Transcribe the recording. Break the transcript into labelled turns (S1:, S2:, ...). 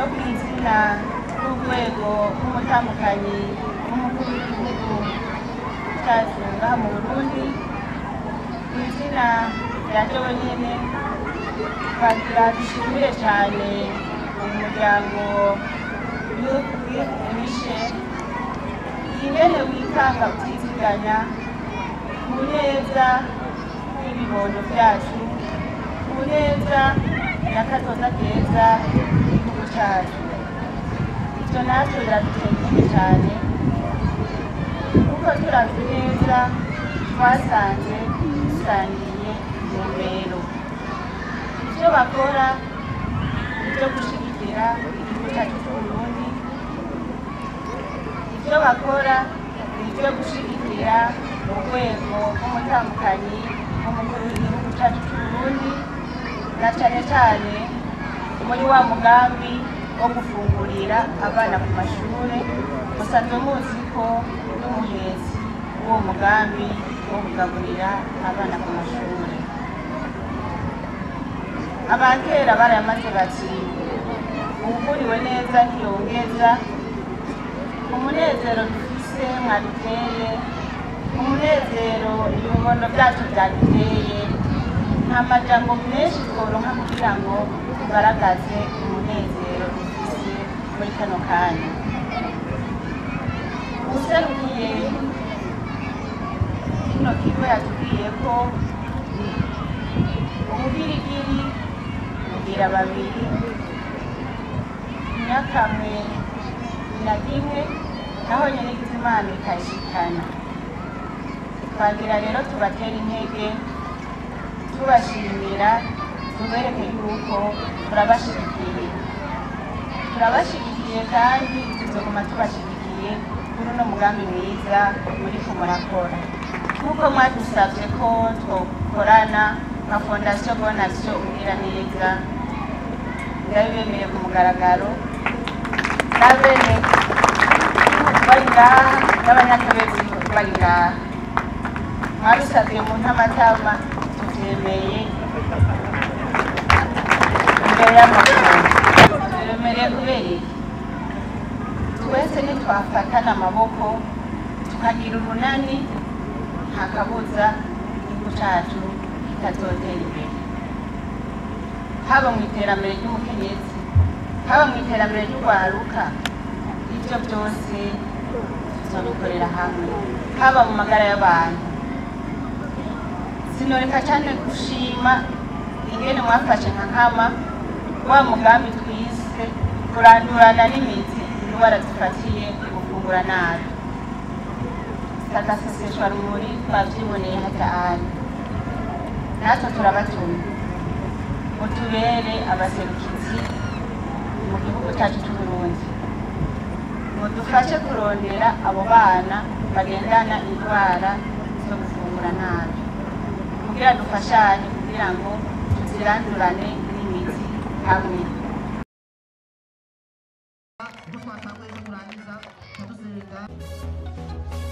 S1: no ku izina ry'urwego rw'umutambukanyi w'umukuru w'igihugu cyacu ngaha mu burundi ku izina rya jewe nyene twagira dushimire cyane umuryango wishe ingene witanga utiziganya ku neza y'ibibondo byacu ku neza n'akazoza keza k'igihugu cyacu ibyo natwe biraduteye cyane kuko turavye neza twasanze dusangiye intumbero ibyo bakora ibyo gushigikira igihugu cyacu c'uburundi ibyo bakora ni ibyo gushigikira urwego rw'umutambukanyi w'umukuru w'igihugu cyacu c'uburundi na cyane cyane muri wa mugambi wo gufungurira abana ku mashure musanzwe muzi ko n'umuhezi w'uwo mugambi wo kugaburira abana ku mashure abakera barayamaze bati uwuguriwe neza ntiyongeza umunezero dufise mwaduteye umunezero ibibono byacu byaduteye nta majambo menshi tworonka kugira ngo tugaragaze umunezero dufise muri kano kanya userukiye kino kigo yatubwiye ko ubugirigiri bugira babiri nyakamwe na rimwe naho nyene igize imana ikayishikana twagira rero tubatera intege tubashimira tubereke yuko turabashigikiye turabashigikiye kandi tuzoguma tubashigikiye kuri uno mugambi mwiza muriko murakora nk'uko mwadusavye ko twokorana nka fondasiyo bonasiyo ubwira neza ndabibemeye ku mugaragaro n'abene bari ngaha n'abanyakabezi bari ngaha mwarusavye mu ntamatama tuvyemeye imbere y'amakuru turemereye kubera iki twese nitwafatana amaboko tukagira urunani nta kabuza igihugu cacu kitazotera imbere haba mu iterambere ry'umukenyezi haba mu iterambere ry'urwaruka ivyo byose tuzobikorera hamwe haba mu magara y'abantu sinoreka cyane gushima ingene mwafashe nka nkama wa mugambi twise kurandurana n'imizi indwara zifatiye gufungura nabi sagaseseshwa rumuri twavyiboneye hataani natwe turabatuma mutubere abaserukizi mu gihugu cyacu c'uburundi mudufashe kurondera abo bana bagendana indwara zo gufungura nabi kugira dufashanye kugira ngo tuzirandurane n'imizi hamwe
S2: twatanguye kurangiza tuziga